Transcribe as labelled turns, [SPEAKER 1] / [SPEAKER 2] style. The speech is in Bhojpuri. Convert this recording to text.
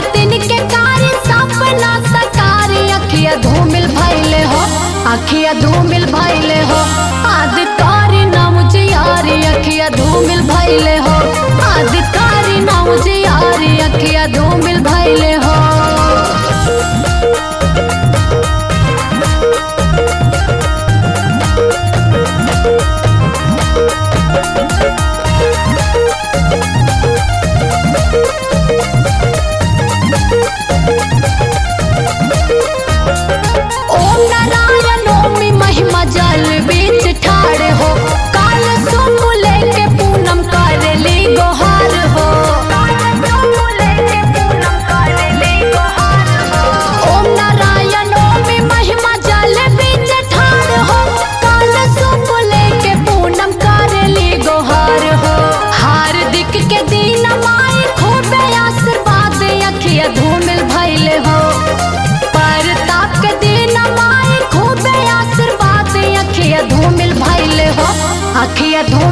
[SPEAKER 1] दिन के कार्य सपना सकार अखिया धूमिल भैले हो अखिया धूमिल भैले हो आदिकारी नाम जियारी अखिया धूमिल भैले हो आदिकारी नाम जियारी अखिया धूमिल भैले हो ओम नारायण ओमी महिमा जल बीच ठाड़ हो काल सुख लेके पूनम कर ली गोहार हो ओम नारायण ओमी महिमा जल बीच ठाड़ हो काल सुख लेके पूनम कर ली गोहार हो हार्दिक के दिन माई खूबे आशीर्वाद अखिया धूमिल भैले हो परताप के दिन माई खूबे आशीर्वाद अखिया धूमिल भैले हो अखिया धूमिल